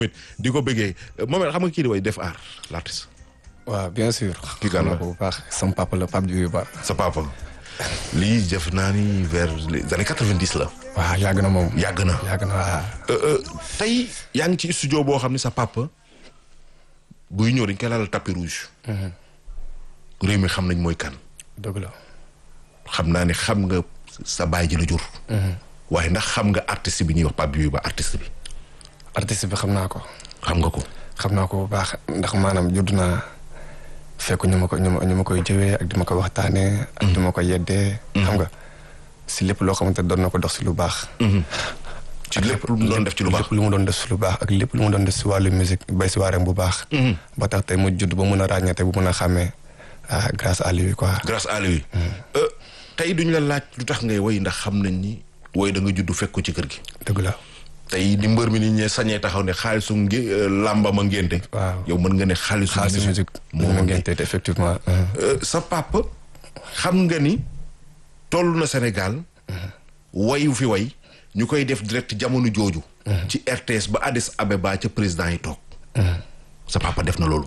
di ko bëggee moom xam nga kii di way def aar l'artiste waaw bien sûr. Kii kan la xam nga ko bu baax sama papa la Pape Diouf Ba. sa papa lii def naa ni vers les années quatre-vingt-dix la waaw yàgg na moom. yàgg na yàgg na waaw. tey yaa ngi ci studio boo xam ne sa papa buy ñëw dañ koy laalal tapis rouge réew mi xam nañ mooy kan dëgg la. xam naa ne xam nga sa baay ji la jur waaye ndax xam nga artiste bi ñuy wax Pape Diouf Ba artiste bi artiste bi xam naa ko. xam nga ko xam naa ko bu baax ndax maanaam judd naa fekk ñu ma ko ñu ma ñu ma koy jëwee ak di ma ko waxtaanee. ak di ma ko yeddee. xam nga si lépp loo xamante doon na ko dox si lu baax. ci lépp lu mu doon def ci lu baax lépp lu mu doon def si lu baax ak lépp lu mu doon def si wàllu musique bay si waareem bu baax. ba tax tey mu judd ba mun a ràññeete bu mun a xàmmee ah grâce à lui quoi. grâce à lui tey duñu la laaj lu tax ngay woy ndax xam nañ ni woy da nga judd fekk ko ci kër gi dëgg la. tey ni mbër mi ni ñee sañee taxaw ne xaalisu ngi làmba ma ngénte waaw yow mën nga ne xaalisu xaalis musique moo moom ma la ngénte ngeen tey effectivement. sa papa xam nga ni toll na Sénégal wayu fi way ñu koy def direct jamono jooju ci RTS ba Addis Abeba ca président yi toog sa papa def na loolu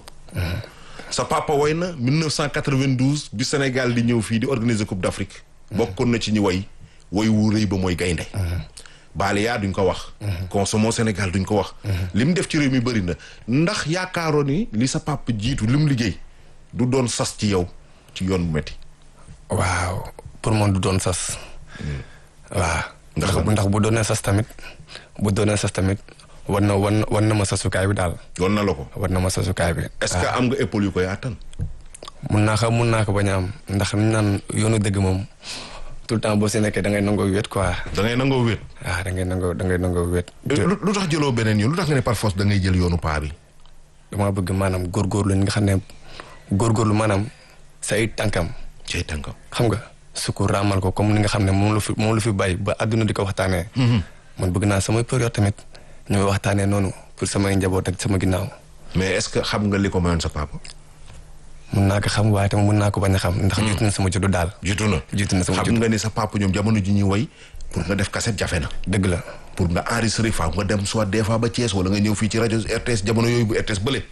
sa papa way na 1992 bi Sénégal di ñëw fii di organiser Coupe d'Afrique bokkoon na ci ñi way way wu rëy ba mooy gaynde Baléa duñ ko wax Consommons Sénégal duñ ko wax li mu def ci réew mi bëri na ndax yaakaaroon ni li sa papa jiitu li mu liggéey du doon sas ci yow ci yoon bu metti waaw pour man du doon sas. waaw. Ndax ndax lan? ndax bu doonee sas tamit bu doonee sas tamit war na war na war na ma sasukaay bi daal yoon na la ko war na ma sasukaay bi. est-ce que am nga épaule yu koy àttan mun naa ko mun naa ko bañ a am ndax ñu naan yoonu dëgg moom tout le temps boo si nekkee da ngay nangoo wéet quoi da ngay nangoo wéet waaw da ngay nangoo da ngay nangoo wéet. lu lu tax jëloo beneen yoon lu tax nga ne par force da ngay jël yoonu paa bi dama bëgg maanaam góorgóorlu ñi nga xam ne góorgóorlu maanaam sa ay tànkam cay tànkam xam nga su ko raamal ko comme ni nga xam ne moom la fi moom la fi bàyyi ba àdduna di ko waxtaanee. man bëgg naa samay période tamit ñu waxtaanee noonu pour samay njaboot ak sama ginnaaw. mais est-ce que xam nga li ko mayoon sa papa mun naa ko xam waaye tamit mun naa ko bañ a xam. ndax jiitu na sama juddu daal. jiitu na jiitu na sama xam juddu nga ni sa papa ñoom jamono ji ñuy way pour nga def cassette jafe na dëgg la. pour nga enregistrer faaw nga dem soit des fois ba Thiès wala nga ñëw fii ci rajo RTS jamono yooyu bu RTS bële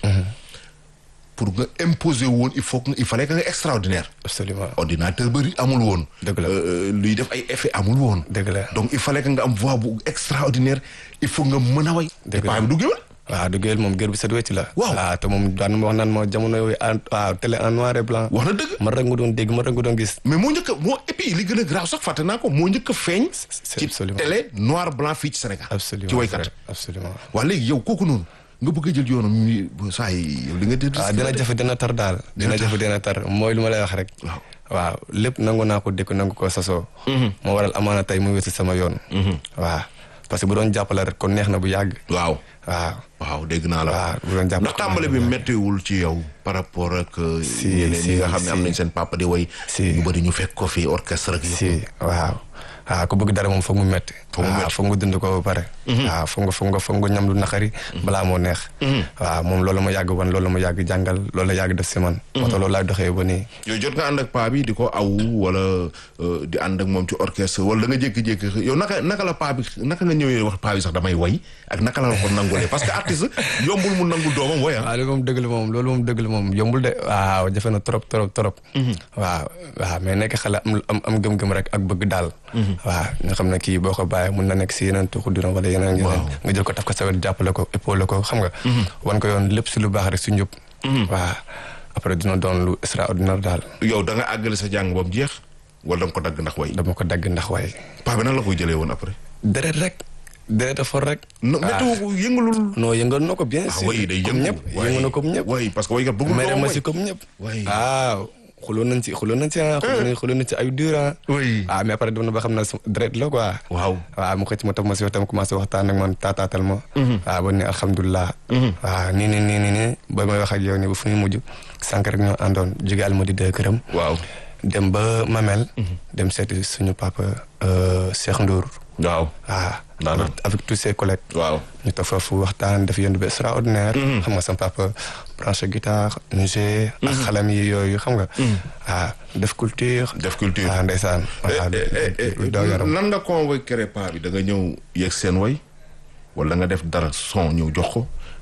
pour nga imposer woon il faut que il fallait que nga extraordinaire absolument ordinateur bëri amul woon Dëgg la. Euh, luy def ay effet amul woon dëgg la. donc il fallait que nga am voix bu extraordinaire il faut nga mën a way te Dëgg la. paa bi du géwél waaw dëgg yàlla moom gër bi set wecc la. Waaw. te moom daan ma wax naan ma jamono yooyu en waaw télé en noir et blanc. wax na dëgg man rek nga doon dégg man rek nga doon gis. mais moo njëkk a moo et puis li gën a graaw sax fàtte naa ko moo njëkk a feeñ c'est ci absolument. télé noir blanc fii ci Sénégal absolument ci waykat vrai, absolument. waa léegi yow kooku noonu nga bëgg a jël yoonam ñu saa yi yow li nga dégg waaw dina jafe dina tar daal. dina jafe dina tar mooy lu ma lay wax rek. Waaw. waaw lépp nangu naa ko dëkk nangu ko sasoo. moo waral amaana tey mu wési sama yoon. waaw parce que bu doon jàppale rek kon neex na bu yàgg. waaw waaw. waaw dégg naa la waaw bu doon jàppale ndax tàmbali bi méttiwul ci yow par rapport ak Si, ñeneen si, ñi nga xam ne am si. nañ seen papa di way Si. ñu bëri ñu fekk ko fi orchestre ak yëpp si waaw. waaw ku bëgg dara moom foog mu metti Foog mu waaw metti. foog nga dund ko ba pare. waaw foog nga foog nga foog nga ñam lu naqari. balaa moo neex. waaw moom loolu ma yàgg wan loolu ma yàgg jàngal loolu la yàgg def si man. moo tax loolu laay doxee ba nii. yow jot nga ànd ak paa bi di ko aw wala euh, di ànd ak moom ci orchestre wala da nga jékki-jékki yow naka naka la paa bi naka nga ñëwee wax paa bi sax damay way ak naka la la ko nangulee parce que artiste yombul mu nangul doomam way ah waaw loolu moom dëgg la moom loolu moom dëgg la moom yombul de waaw jafe na trop trop trop. waaw waaw mais nekk xale am am am gëm-gëm rek ak bëgg daal. waaw nga xam ne kii boo ko bàyyee mun na nekk si yeneen tuuxu dina wala yeneen yeneen. nga jël ko taf ko sa wet jàppale ko épaule ko xam nga. wan ko yoon lépp si lu baax rek si njub. waaw après dina doon lu extraordinaire daal. yow da nga àggale sa jàng ba mu jeex wala da nga ko dagg ndax way dama ko dagg ndax waaye. paa bi nan la koy jëlee woon après deret rek. deret a for rek. no météo ko yëngalul non yëngal na ko bien ah sûr. way day comme yëngu ñëpp yëngal na comme ñëpp. way parce que waykat bëggul mere doomam ma way si comme ñëpp. way waaw xuloon nañ ci xuloon nañ ci ah. xuloon nañ xuloon nañ ci ay durant. way ah mais après dem na ba xam ne su deret la quoi. waaw waaw mu xëcc ma toog ma si waxtaan commencé waxtaan ak man taataatal ma. waaw ba ne alhamdulilah. waaw nii nii nii nii nii ba may wax ak yow nii ba fu ñu mujj. sànq rek ñoo àndoon jóge Almadi de këram. waaw dem ba Mamel. dem seeti suñu papa euh, Cheikh Ndour. waaw waaw. Daanaka. avec avec tous ses collègues. waaw ñu toog foofu waxtaan def yenn bi extraordinaire. xam nga sama papa branché guitare ñu joué. ak xalam yi yooyu xam nga. waaw def culture. def culture waaw ndeysaan. waaw lu daw yaram. nan nga convaincre paa bi da nga ñëw yegg seen way wala nga def dara son ñëw jox ko